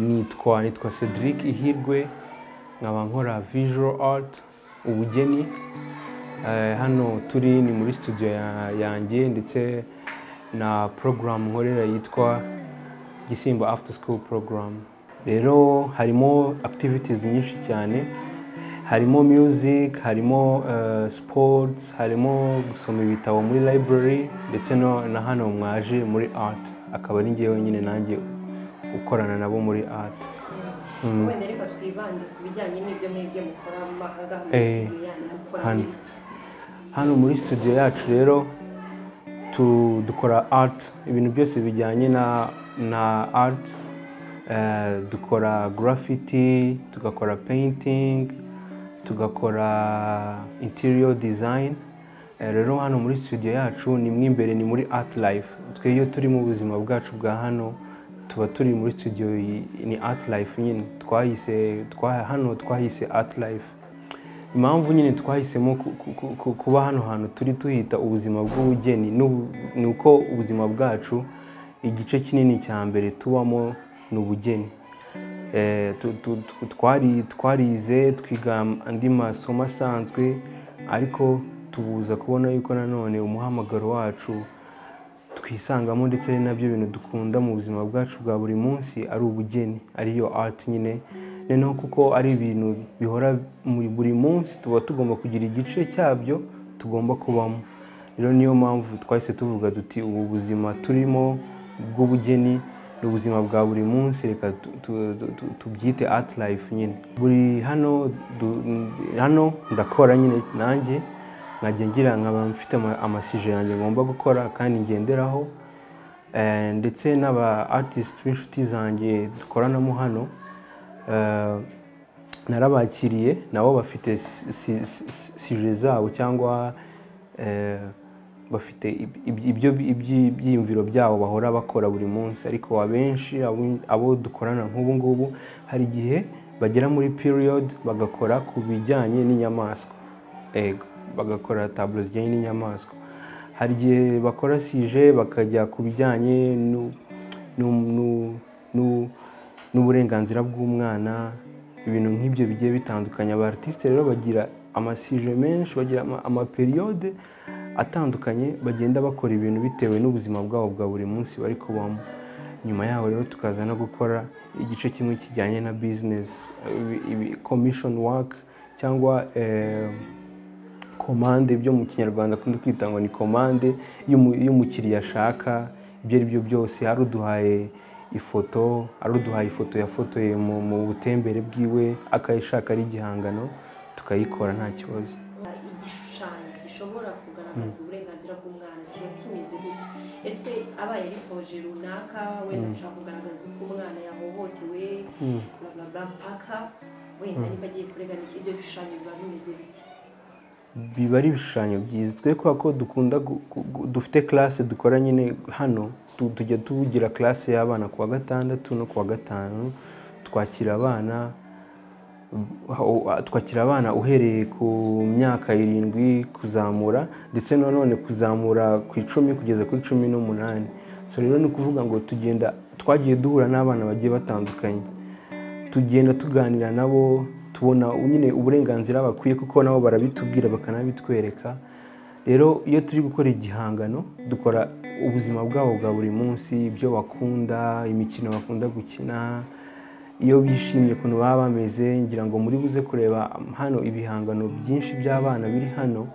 nitwa nitwa Cedric Ihirwe nkaba nkora visual art ubugeni Eh, hano turi ni muri studio ya- yanjye ndetse na program nkorera yitwa Gisimba After School Program rero harimo activities nyinshi cyane harimo music harimo eh, sports harimo gusoma ibitabo muri library ndetse no na hano mwaje muri art akaba ari njyewe nyine nanjye ukorana nabo muri art wenda ariko twibande ku bijyanye n'ibyo mwebwe mukora aha ngaha muri Eh, studio yanyu mukora hano. n'ibiki hano muri studio yacu rero tu, dukora art ibintu byose bijyanye na, na art Eh, dukora graffiti tugakora painting tugakora interior design Eh, rero hano muri studio yacu ni mwe imbere ni muri art life twe iyo turi mu buzima bwacu bwa hano tuba turi muri studio y- ni art life nyine twayise twa, hano twahise art life impamvu nyine twahisemo ku- ku- ku- ku- kuba hano hantu turi tuhita ubuzima bw'ubugeni n'ubu- ni uko ubuzima bwacu igice kinini cya mbere tubamo ni ubugeni Eh, tu- tu- tu- twari- twarize twiga andi masomo asanzwe ariko tubuza kubona yuko nanone umuhamagaro wacu twisangamo ndetse ari nabyo bintu dukunda mu buzima bwacu bwa buri munsi ari ubugeni ariyo art nyine noneho kuko ari ibintu bihora mu buri munsi tuba tugomba kugira igice cyabyo tugomba kubamo rero niyo mpamvu twahise tuvuga duti ubu buzima turimo bw'ubugeni ni ubuzima bwa buri munsi reka tu- tu- tu- tu- tubyite art life nyine buri hano du- hano ndakora nyine nanjye nkajya ngira nkaba mfite ama- amasije yanjye ngomba gukora kandi ngenderaho Eh, ndetse n'aba artist b'inshuti zanjye dukoranamo hano eh, narabakiriye nabo bafite si- si- si- sije zabo cyangwa eh, bafite ib- ib- ibyo ibyi- ibyiyumviro byabo bahora bakora buri munsi ariko abenshi abo- abo dukorana nk'ubu ngubu hari igihe bagera muri period bagakora ku bijyanye n'inyamaswa ego bagakora taburo zijyanye n'inyamaswa hari igihe bakora sije bakajya ku bijyanye n'u- n'u- n'u- n'u- n'uburenganzira bw'umwana ibintu nk'ibyo bigiye bitandukanye aba artiste rero bagira amasije menshi bagira ama- amaperiyode atandukanye bagenda bakora ibintu bitewe n'ubuzima bwabo bwa buri munsi bari kubamo nyuma yaho rero tukaza no gukora igice kimwe kijyanye na business ibi- ibi- commission work cyangwa eh, komande byo mu kinyarwanda akunda kwita ngo ni komande y'umu- y'umukiriya ashaka ibyo ari byo byose hari uduhaye ifoto hari uduhaye ifoto yafotoye mu mu butembere bwiwe akayishaka ari igihangano tukayikora nta kibazo igishushanyo gishobora kugaragaza uburenganzira bw'umwana kiba kimeze gute ese abaye ari poroje runaka wenda ushaka kugaragaza uko umwana yahohotewe bla bla bla mpaka wenda niba agiye kurengana iki- ibyo bishushanyo biba bimeze bite biba ari ibishushanyo byiza twe kubera ko dukunda gu- gu- gu- dufite classe dukora nyine hano tu- tujya tugira classe y'abana ku wa gatandatu no ku wa gatanu twakira abana aho- twakira abana uhereye ku myaka irindwi kuzamura ndetse nanone kuzamura ku icumi kugeza kuri cumi n'umunani so rero ni ukuvuga ngo tugenda twagiye duhura n'abana bagiye batandukanye tugenda tuganira nabo tubona nyine uburenganzira bakwiye kuko nabo barabitubwira bakanabitwereka rero iyo turi gukora igihangano dukora ubuzima bwabo bwa buri munsi ibyo bakunda imikino bakunda gukina iyo bishimye ukuntu baba bameze ngira ngo muri buze kureba hano ibihangano byinshi by'abana biri hano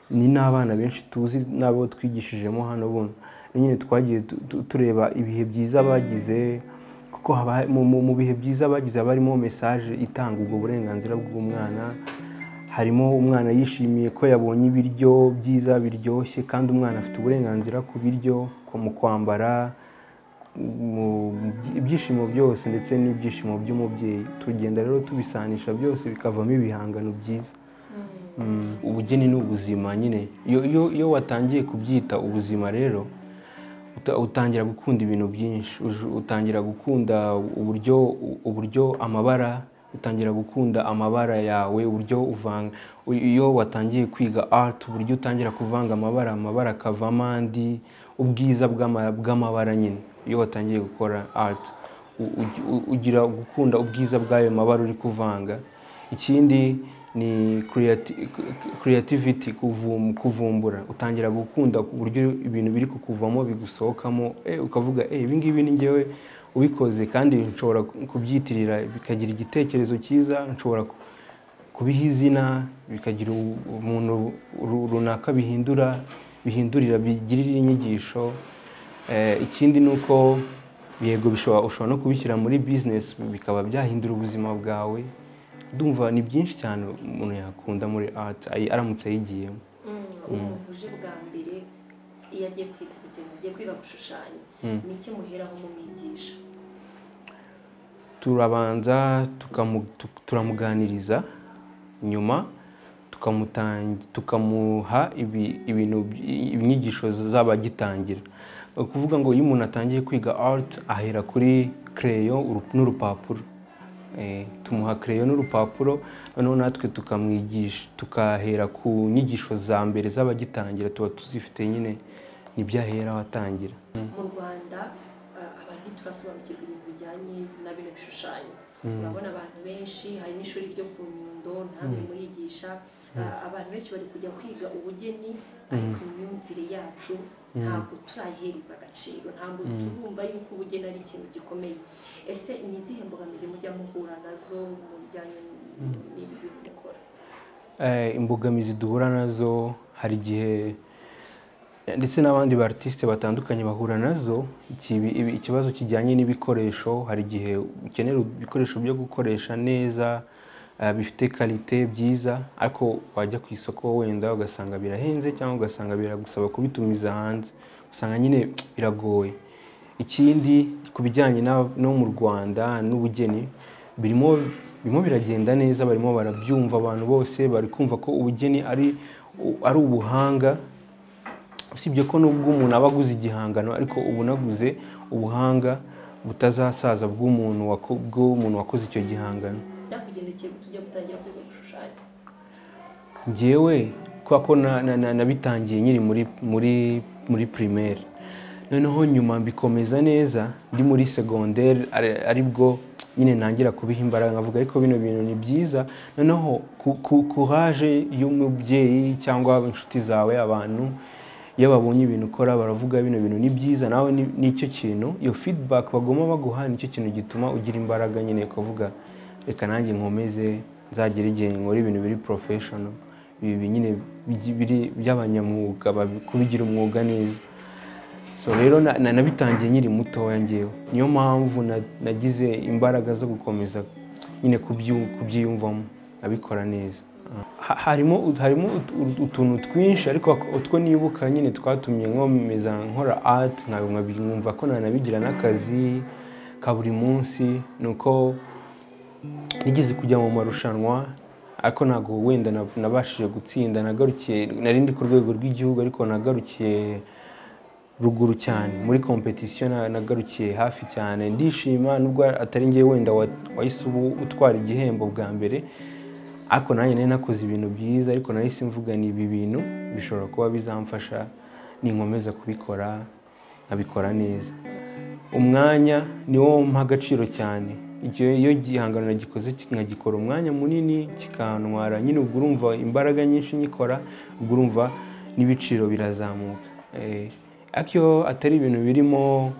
ni n'abana benshi tuzi n'abo twigishijemo hano buno nyine twagiye tu- tu- tureba ibihe byiza bagize kuko haba- mu- mu- mu bihe byiza bagize haba harimo mesaje itanga ubwo burenganzira bw'umwana harimo umwana yishimiye ko yabonye ibiryo byiza biryoshye kandi umwana afite uburenganzira ku biryo ku- mu kwambara mu ibyishimo byose ndetse n'ibyishimo by'umubyeyi tugenda rero tubisanisha byose bikavamo ibihangano byiza Mm, ubugeni ni ubuzima nyine iyo iyo iyo watangiye kubyita ubuzima rero uta- utangira gukunda ibintu byinshi Uj- utangira gukunda uburyo uburyo amabara utangira gukunda amabara yawe uburyo uvanga u- iyo watangiye kwiga art uburyo utangira kuvanga amabara amabara akavamo andi ubwiza bw'ama- bw'amabara nyine iyo watangiye gukora art u- u- ugira gukunda ubwiza bw'ayo mabara uri kuvanga ikindi ni creati- creativity kuvum- kuvumbura utangira gukunda ku buryo ibintu biri kukuvamo bigusohokamo eh, ukavuga eh, ibi ngibi ni njyewe ubikoze kandi nshobora kubyitirira bikagira igitekerezo cyiza nshobora ku- kubiha izina bikagira u- umuntu ru- runaka bihindura bihindurira bigirira inyigisho Eh, ikindi ni uko yego bishobora ushobora no kubishyira muri bizinesi bikaba byahindura ubuzima bwawe ndumva ni byinshi cyane umuntu yakunda muri ati aramutse ayigiyemo umuntu uje bwa mbere iyo agiye kwiga kugira ngo agiye kwiga gushushanya ni iki muheraho mumwigisha turabanza tukamu- tu- turamuganiriza nyuma tukamutangi- tukamuha ibi- ibintu by- inyigisho z'abagitangira Ni ukuvuga ngo iyo umuntu atangiye kwiga art ahera kuri kereyo uru- n'urupapuro Eh, tumuha kereyo n'urupapuro noneho natwe tukamwigisha tukahera ku nyigisho za mbere z'abagitangira tuba tuzifite nyine nibyo ahera watangira mu rwanda eh, abantu ntiturasobanukirwa ibintu bijyanye na bino bishushanyo urabona abantu benshi hari n'ishuri ryo ku nyundo ntabwo rimuyigisha Eh, abantu benshi bari kujya kwiga ubugeni ariko imyumvire yacu ntabwo turayihereza agaciro ntabwo turumva yuko ubugeni ari ikintu gikomeye ese ni izihe mbogamizi mujya muhura nazo mu bijyanye n'ibi bintu mukora Eh, imbogamizi duhura nazo hari igihe ndetse n'abandi batisite batandukanye bahura nazo ikibi- ibi- ikibazo kijyanye n'ibikoresho hari igihe ukenera ibikoresho byo gukoresha neza eh, bifite karite byiza ariko wajya ku isoko wenda ugasanga birahenze cyangwa ugasanga biragusaba kubitumiza hanze usanga nyine biragoye ikindi ku bijyanye na- no mu rwanda n'ubugeni birimo birimo biragenda neza barimo barabyumva abantu bose bari kumva ko ubugeni ari ari ubuhanga usibye ko nubwo umuntu aba aguze igihangano ariko uba unaguze ubuhanga butazasaza bw'umuntu wako- bw'umuntu wakoze icyo gihangano byakugendekeye ko tujya gutangira kwiga gushushanya njyewe kubera ko na- na- na- nabitangiye nkiri muri muri muri primaire noneho nyuma mbikomeza neza ndi muri segonderi ari- aribwo nyine nangira kubiha imbaraga nkavuga ariko bino bintu ni byiza noneho ku- ku- kuraje y'umubyeyi cyangwa inshuti zawe abantu iyo babonye ibintu ukora baravuga bino bintu ni byiza nawe ni- nicyo kintu iyo feedback bagoma baguha nicyo kintu gituma ugira imbaraga nyine ukavuga reka nanjye nkomeze nzagere igihe nkora ibintu biri professional ibi nyine byi- biri by'abanyamwuga babi- kubigira umwuga neza so rero na- na- nabitangiye nkiri mutoya ngewe niyo mpamvu na- nagize imbaraga zo gukomeza nyine kubyu- kubyiyumvamo abikora neza Ha- harimo harimo ut- ut- utuntu twinshi ariko ak- utwo nibuka nyine twatumye nkomeza nkora art ntabwo nkabi- nkumva ko nanabigira n'akazi ka buri munsi ni uko nigeze kujya mu marushanwa ariko ntabwo wenda nab- nabashije gutsinda nagarukiye nari ndi ku rwego rw'igihugu ariko nagarukiye ruguru cyane muri kompetisiyo na- nagarukiye hafi cyane ndishima nubwo atari ngewe wenda wa- wahise ubu utwara igihembo bwa mbere ariko nanjye nari nakoze ibintu byiza ariko nahise mvuga ni ibi bintu bishobora kuba bizamfasha ninkomeza kubikora nkabikora neza umwanya niwo mpa agaciro cyane Igihe- iyo igihangano nagikoze ki- nkagikora umwanya munini kikantwara nyine ubwo urumva imbaraga nyinshi nyikora ubwo urumva n'ibiciro birazamuka Eh, ariko iyo atari ibintu birimo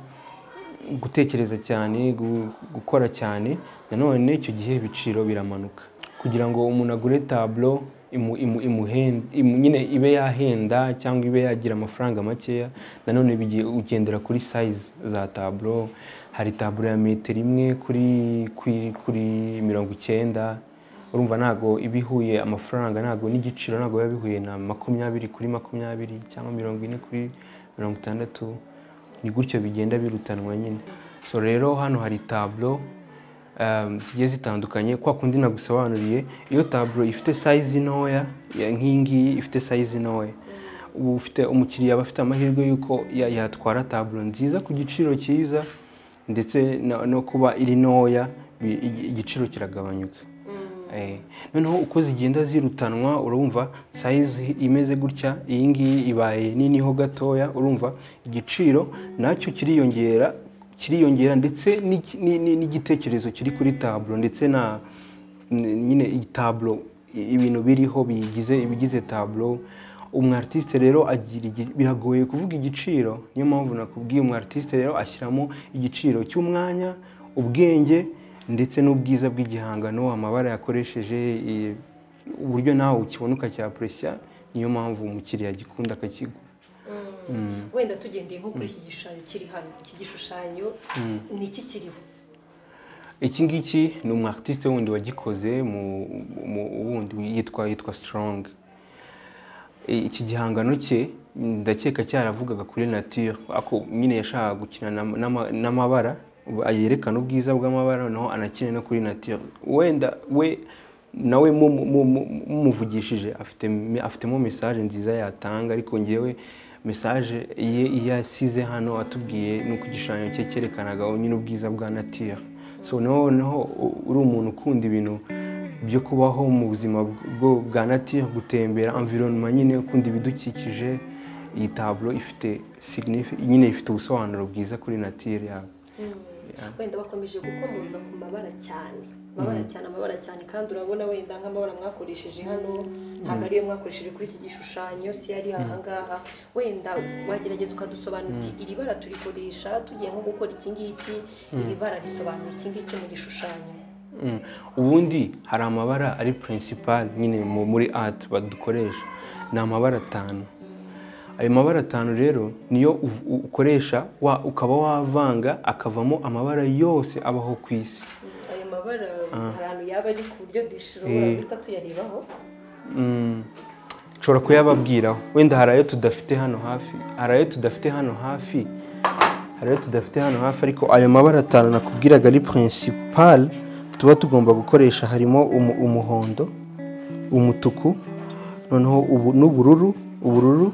gutekereza cyane gu- gukora cyane nanone icyo gihe ibiciro biramanuka kugira ngo umuntu agure taburo imu, imu, imuhen- imu, nyine ibe yahenda cyangwa ibe yagira amafaranga makeya nanone bigi- ugendera kuri sayizi za taburo hari taburo ya metero imwe kuri, kuri, kuri mirongo icyenda urumva ntabwo iba ihuye amafaranga ntabwo n'igiciro ntabwo biba bihuye na makumyabiri kuri makumyabiri cyangwa mirongo ine kuri mirongo itandatu ni gutyo bigenda birutanwa nyine so rero hano hari taburo um, zigiye zitandukanye kwa kundi nagusobanuriye iyo taburo ifite sayizi ntoya ya- nk'iyi ngiyi ifite sayizi ntoya ubu ufite umukiriya aba afite amahirwe y'uko ya- yatwara taburo nziza ku giciro cyiza ndetse no- no kuba iri ntoya bi- igi- igiciro kiragabanyuka Eh, noneho uko zigenda zirutanwa urumva sayizi imeze gutya iyi ngiyi ibaye niniho gatoya urumva igiciro nacyo kiriyongera kiriyongera ndetse n'iki- ni- ni- n'igitekerezo kiri kuri taburo ndetse na n- nyine iyi taburo i- ibintu biriho biyigize ibigize taburo umu artiste rero agira igi- biragoye kuvuga igiciro niyo mpamvu nakubwiye umu artiste rero ashyiramo igiciro cy'umwanya ubwenge ndetse n'ubwiza bw'igihangano amabara yakoresheje i- uburyo nawe ukibona ukacyapuresya niyo mpamvu umukiriya agikunda akakigura wenda tugendeye nko kuri iki gishushanyo kiri hano iki gishushanyo ni iki kiriho iki ngiki ni umu artiste wundi wagikoze mu- mu- wundi yitwa yitwa strong I- iki gihangano cye ndakeka cyaravugaga kuri nature ako nyine yashakaga gukina n'ama- n'ama- n'amabara yerekana ubwiza bw'amabara naho anakine no kuri nature wenda we nawe mu- mu- mu- mumuvugishije afite afitemo message nziza yatanga ariko ngewe message ye yasize hano atubwiye nuko igishushanyo cye cyerekanaga nyine ubwiza bwa nature so noneho u- uri umuntu ukunda ibintu byo kubaho mu buzima bwo bwa nature gutembera environnement nyine ukunda ibidukikije iyi taburo ifite signifi- nyine ifite ubusobanuro bwiza kuri nature yawe wenda bakomeje gukomoza ku mabara cyane amabara cyane amabara cyane kandi urabona wenda nk'amabara mwakoresheje hano ntabwo ariyo mwakoresheje kuri iki gishushanyo si yari ahangaha wenda wagerageza ukadusobanura uti iri bara turikoresha tugiye nko gukora iki ngiki iri bara risobanura iki ngiki mu gishushanyo Mm. ubundi hari amabara ari principal nyine mu- muri art badukoresha ni amabara atanu ayo mabara atanu rero niyo uv- u- ukoresha wa- ukaba wavanga akavamo amabara yose abaho ku isi ayo mabara hari ahantu yaba ari ku buryo dushobora guhita tuyarebaho Mm, nshobora kuyababwiraho wenda hari ayo tudafite hano hafi hari ayo tudafite hano hafi hari ayo tudafite hano hafi ariko ayo mabara atanu nakubwiraga ari principal tuba tugomba gukoresha harimo umu- umuhondo umutuku noneho ubu- n'ubururu ubururu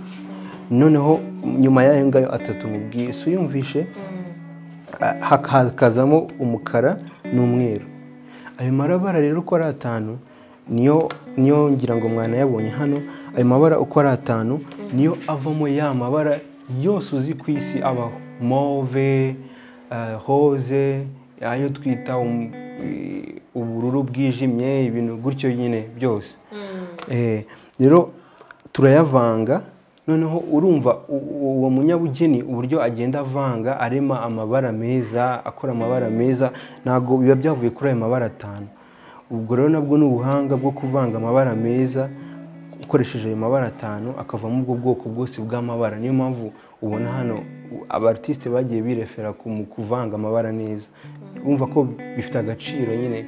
noneho nyuma y'ayo ngayo atatu mubwiye si uyumvishe ah, hakazamo umukara n'umweru ayo mabara rero uko ari atanu niyo niyo ngira ngo mwanayabonye hano ayo mabara uko ari atanu niyo avamo ya mabara yose uzi ku isi abaho move eh, rose ayo twita um- i- ubururu bwijimye ibintu gutyo nyine byose Eh, rero turayavanga noneho urumva u- u- uwo munyabugeni uburyo agenda avanga arema amabara meza akora amabara meza ntabwo biba byavuye kuri ayo mabara atanu ubwo rero nabwo ni ubuhanga bwo kuvanga amabara meza ukoresheje ayo mabara atanu akavamo ubwo bwoko bwose bw'amabara niyo mpamvu ubona hano u- abartiste bagiye birefera ku mu kuvanga amabara neza urumva ko bifite agaciro nyine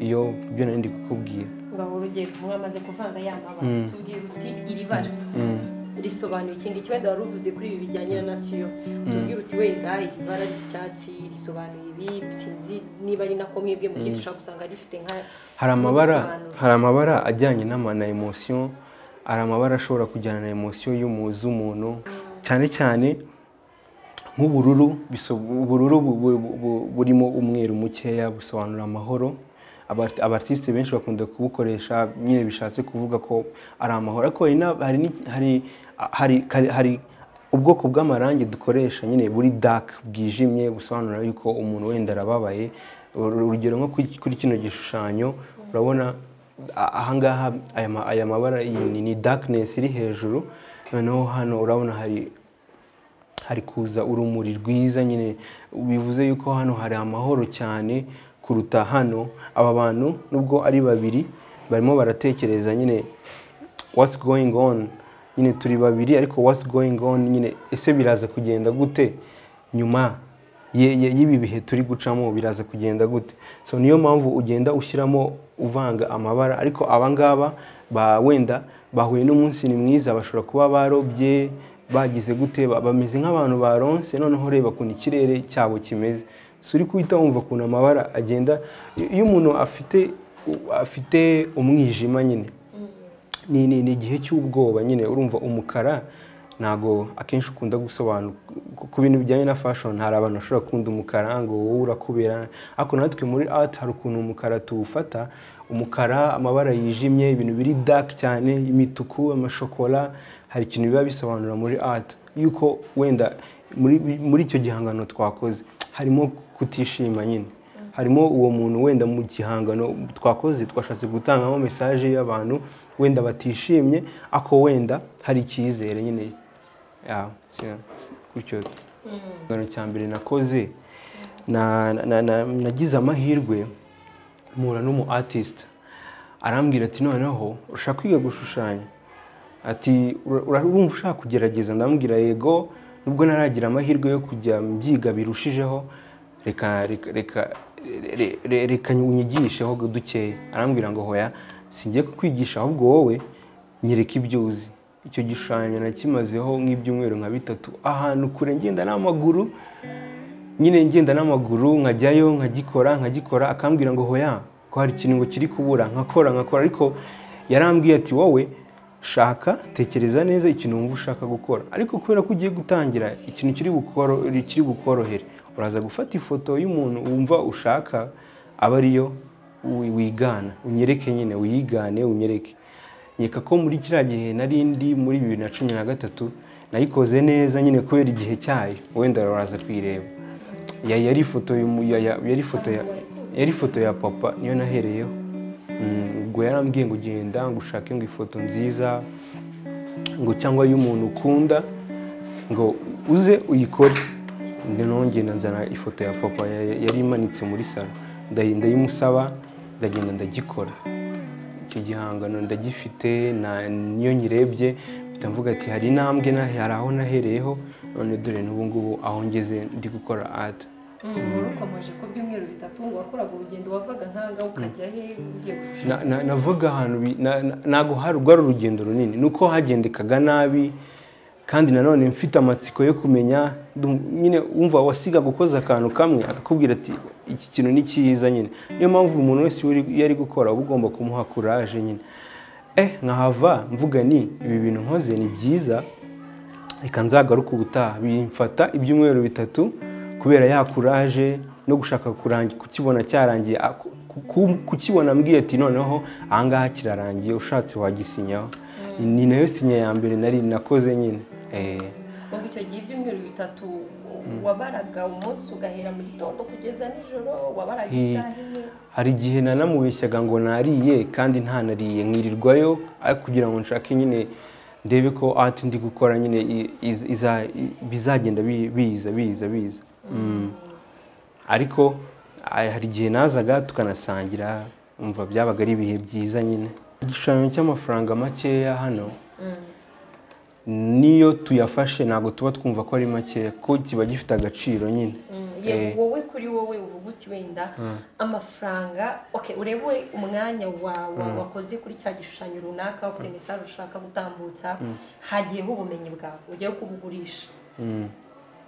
iyo ibyo nari ndi kukubwira ngaho urugiye kumwe amaze kuvanga ya mabara tubwira uti iri bara risobanuye iki ngiki wenda wari uvuze kuri ibi bijyanye na natiyo tubwira uti wenda iri bara ry'icyatsi risobanuye ibi sinzi niba ari nako mwebwe mu gihe dushobora gusanga rifite nka hari amabara Ntubisobanure. hari amabara ajyanye n'ama- na emosiyo hari amabara ashobora kujyana na emosiyo y'umu- z'umuntu cyane cyane nk'ubururu biso- ubururu bu- bu- bu- bu- burimo umweru mukeya busobanura amahoro Abart- abartiste benshi bakunda kubukoresha nyine bishatse kuvuga ko ari amahoro ariko hari na- hari n'iki- hari- hari- hari- hari ubwoko bw'amarangi dukoresha nyine buri dark bwijimye busobanura yuko umuntu wenda arababaye Uru- urugero nko kuri kuri kino gishushanyo urabona a- ahangaha aya ma- aya mabara iyi ni- ni darkness iri hejuru noneho hano urabona hari hari kuza urumuri rwiza nyine bivuze yuko hano hari amahoro cyane kuruta hano aba bantu nubwo ari babiri barimo baratekereza nyine what's going on nyine turi babiri ariko what's going on nyine ese biraza kugenda gute nyuma ye- ye- y'ibi bihe turi gucamo biraza kugenda gute so niyo mpamvu ugenda ushyiramo uvanga amabara ariko abangaba ba wenda bahuye n'umunsi ni mwiza bashobora kuba barobye bagize gute ba- bameze nk'abantu baronse noneho reba ukuntu ikirere cyabo kimeze so uri guhita wumva ukuntu amabara agenda iyo umuntu afite afite umwijima nyine ni ni ni igihe cy'ubwoba nyine urumva umukara ntago akenshi ukunda gusobanura ku- ku bintu bijyanye na fashion hari abantu bashobora gukunda umukara ngo wowe urakubera ariko natwe muri art hari ukuntu umukara tuwufata umukara amabara yijimye ibintu biri dark cyane imituku amashokora hari ikintu biba bisobanura muri art yuko wenda muri muri icyo gihangano twakoze harimo kutishima nyine harimo uwo muntu wenda mu gihangano twakoze twashatse gutangamo mesaje y'abantu wenda batishimye ako wenda hari icyizere nyine ya- si- gutyo igihangano cya mbere nakoze na- na- na- nagize amahirwe mpura n'umu artist arambwira ati noneho ushaka kwiga gushushanya ati "Ura- urumva ushaka kugerageza ndamubwira yego nubwo naragira amahirwe yo kujya mbyiga birushijeho reka reka reka re- re- reka unyigisheho dukeya arambwira ngo hoya singiye kukwigisha ahubwo wowe nyereka ibyo uzi icyo gishushanyo nakimazeho nk'ibyumweru nka bitatu ahantu kure ngenda n'amaguru nyine ngenda n'amaguru nkajyayo nkagikora nkagikora akambwira ngo hoya ko hari ikintu ngo kiri kubura nkakora nkakora ariko yarambwiye ati wowe shaka tekereza neza ikintu wumva ushaka gukora ariko kubera ko ugiye gutangira ikintu kiri bukoro- kiri bukorohere uraza gufata ifoto y'umuntu wumva ushaka aba ariyo wi- wigana unyereke nyine uyigane unyereke nyeka ko muri kiriya gihe nari ndi muri bibiri na cumi na gatatu nayikoze neza nyine kubera igihe cyayo wenda uraza kuyireba ya yari ifoto y'umu- ya- ya- yari ifoto ya yari ifoto ya papa niyo nahereyeho Mm, ubwo yarambwiye ngo genda ngo ushake ngo ifoto nziza ngo cyangwa y'umuntu ukunda ngo uze uyikore noneho ngenda nzana ifoto ya papa ya- yari imanitse muri salo ndayi- ndayimusaba ndagenda ndagikora icyo gihangano ndagifite na- niyo nyirebye mpita mvuga ati hari intambwe na- hari aho nahereyeho none dore n'ubu ngubu aho ngeze ndi gukora ati wari ukomeje ko ibyumweru bitatu ngo wakoraga urugendo wavaga nkanga ukajya he ugiye Na- gushushanya na- navuga ahantu bi- na- na- ntabwo hari rwari urugendo runini ni uko hagendekaga nabi kandi nanone mfite amatsiko yo kumenya ndum- nyine wumva wasigaga ukoze akantu kamwe akakubwira ati iki kintu ni cyiza nyine niyo mpamvu umuntu wese iyo uri- iyo ari gukora uba ugomba kumuha kuraje nyine eh nkahava mvuga ni ibi bintu nkoze ni byiza reka nzagaruke ubutaha bimfata ibyumweru bitatu kubera ya kuraje no gushaka kurangi- kukibona cyarangiye a- ku- ku- kukibona mbwiye ati noneho ahangaha kirarangiye ushatse wagisinyaho ni nayo sinya ya mbere nari nakoze nyine Eh, ubwo icyo gihe ibyumweru bitatu wabaraga umunsi ugahera mu gitondo kugeza nijoro wabaraga Eh. isaha imwe hari igihe nanamubeshyaga ngo nariye kandi ntanariye nkirirwayo ariko kugira ngo nshake nyine ndebe ko ati ndi gukora nyine i- iz- iza- i- bizagenda bi- biza biza biza Mm. ariko a- hari igihe nazaga tukanasangira umva byabaga ari ibihe byiza nyine igishushanyo cy'amafaranga makeya hano niyo tuyafashe ntabwo tuba twumva ko ari makeya ko kiba gifite agaciro nyine ye Eh. wowe kuri wowe uvuga uti wenda amafaranga okay urebe umwanya wa- wa- wakoze kuri cya gishushanyo runaka ufite mesaje ushaka gutambutsa hagiyeho ubumenyi bwawe ugiye kubugurisha Mm.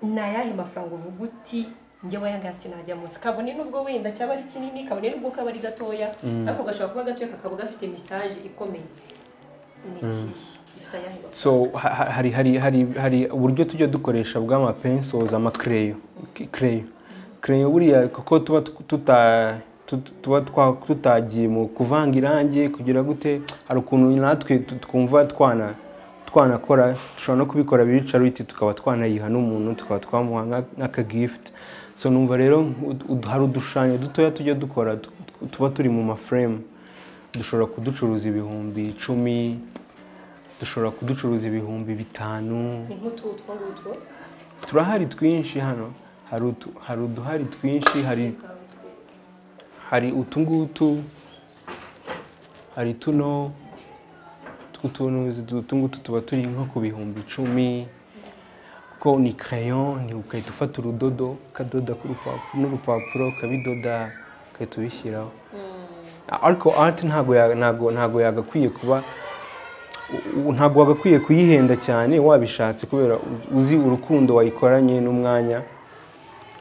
ni ayahe mafaranga uvuga uti njyewe aya ngaya sinajyamo kabone nubwo wenda cyaba ari kinini kabone nubwo kaba ari gatoya ariko gashobora kuba gatoya kakaba gafite mesaje ikomeye ni ikihe gifite ayahe mafaranga so ha- ha- hari hari hari hari uburyo tujya dukoresha bw'amapensoza amakereyo K- kereyo kereyo buriya kuko tuba tu- tuta tut- tuba twa- tutagiye mu kuvanga irangi kugira gute hari ukuntu natwe tu- twumva twana twanakora dushobora no kubikora biricariti tukaba twanayiha n'umuntu tukaba twamuha nka- nk'akagifuti so numva rero ud- ud- hari udushushanyo dutoya tujya dukora tu- tuba turi mu mafuremu dushobora kuducuruza ibihumbi icumi dushobora kuducuruza ibihumbi bitanu ni nk'utu utwo ngutwo turahari twinshi hano hari utu- hari uduhari twinshi hari hari utu ngutu hari tuno tw'utuntu utu ngutu tuba turi nko ku bihumbi icumi kuko ni crayon ni ugahita ufata urudodo ukadoda ku rupapuro n'urupapuro ukabidoda ugahita ubishyiraho ariko art ntago ya- ntago ntago yagakwiye kuba u- u- ntabwo wagakwiye kuyihenda cyane wabishatse kubera u- uzi urukundo wayikoranye n'umwanya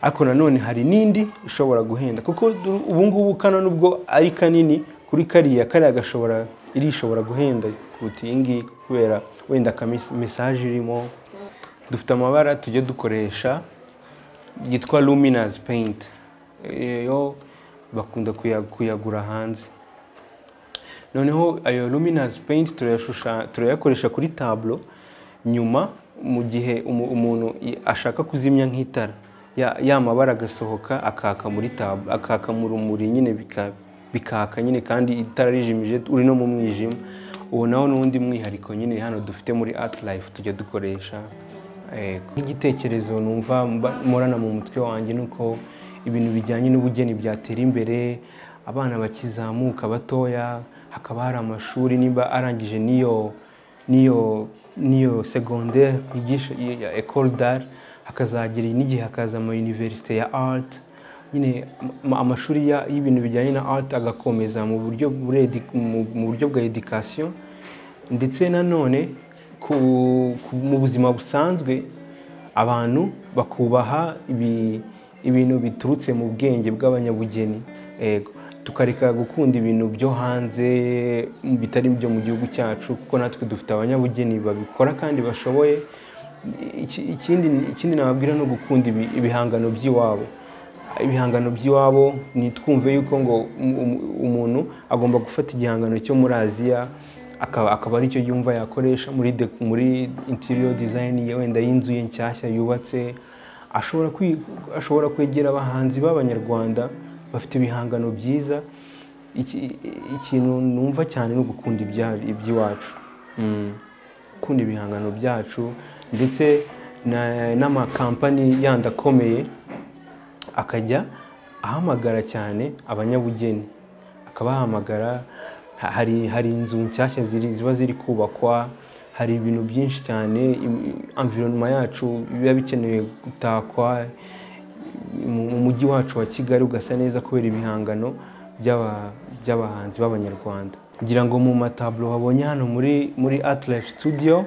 ariko nanone hari n'indi ishobora guhenda kuko du- ubu ngubu kano nubwo ari kanini kuri kariya kariya gashobora iri ishobora guhenda kuruta iyi ngiyi kubera wenda ka mesaje irimo dufite amabara tujya dukoresha yitwa luminous paint Eh, yo bakunda kuya- kuyagura hanze noneho ayo luminous paint turayashusha- turayakoresha kuri tablo nyuma mu gihe umu- umuntu i- ashaka kuzimya nk'itara ya- ya mabara agasohoka akaka muri tab akaka mu rumuri nyine bika- bikaka nyine kandi itara rijimije uri no mu mwijima uwo nawo ni undi mwihariko nyine hano dufite muri art life tujya dukoresha eh, nk'igitekerezo numva mba- mporana mu mutwe wanjye ni uko ibintu bijyanye n'ubugeni byatera imbere abana bakizamuka batoya hakaba hari amashuri niba arangije n'iyo n'iyo n'iyo segonderi yigisha ya ecole d'art hakazagira n'igihe hakaza ama universite ya art nyine ama- amashuri ya- y'ibintu bijyanye na art agakomeza mu buryo muri edu- mu- mu buryo bwa education ndetse nanone ku, ku, mu buzima busanzwe abantu bakubaha ibi- ibintu biturutse mu bwenge bw'abanyabugeni Ego. tukareka gukunda ibintu byo hanze bitari ibyo mu gihugu cyacu kuko natwe dufite abanyabugeni babikora kandi bashoboye Iki- ikindi ikindi nababwira ni ugukunda ibi- ibihangano by'iwabo ibihangano by'iwabo nitwumve yuko ngo um- um- umuntu agomba gufata igihangano cyo muri aziya akaba akaba aricyo yumva yakoresha muri de- muri interior design ye wenda y'inzu ye nshyashya yubatse ashobora kwi- ashobora kwegera abahanzi b'abanyarwanda bafite ibihangano byiza Iki- ikintu numva cyane ni ugukunda ibya- iby'iwacu Mm gukunda ibihangano byacu ndetse na- n'amakampani yandi akomeye akajya ahamagara cyane abanyabugeni akabahamagara ha- hari hari inzu nshyashya ziri- ziba ziri kubakwa hari ibintu byinshi cyane environnement yacu biba bikeneye gutakwa mu mu mujyi wacu wa kigali ugasa neza kubera ibihangano by'aba- by'abahanzi b'abanyarwanda ngira ngo mu mataburo wabonye hano muri muri art life studio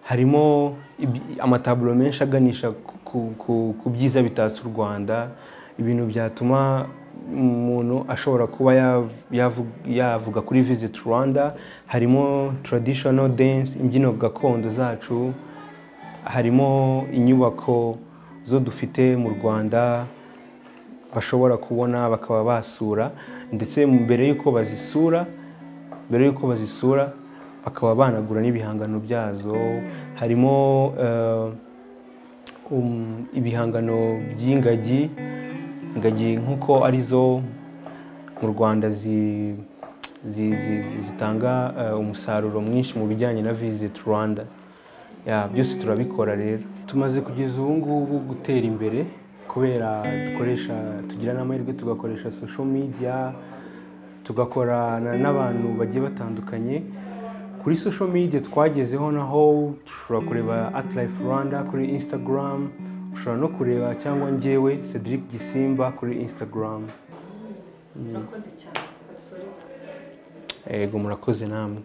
harimo ibi- amataburo menshi aganisha ku- ku- ku- ku byiza bitatse u rwanda ibintu byatuma umuntu ashobora kuba yav- yavu- yavuga kuri visit rwanda harimo traditional dance imbyino gakondo zacu harimo inyubako zo dufite mu rwanda bashobora kubona bakaba basura ndetse mbere y'uko bazisura mbere y'uko bazisura bakaba banagura n'ibihangano byazo harimo eh, um, ibihangano by'ingagi ingagi nk'uko arizo mu rwanda zi- zi- zi- zitanga eh, umusaruro mwinshi mu bijyanye na visit rwanda ya byose turabikora rero tumaze kugeza ubu ngubu gutera imbere kubera dukoresha tugira n'amahirwe tugakoresha social media tugakorana n'abantu bagiye batandukanye kuri social media twagezeho naho dushobora kureba at life rwanda kuri instagram ushobora no kureba cyangwa njyewe cedric gisimba kuri instagram murakoze cyane basoreza yego murakoze namwe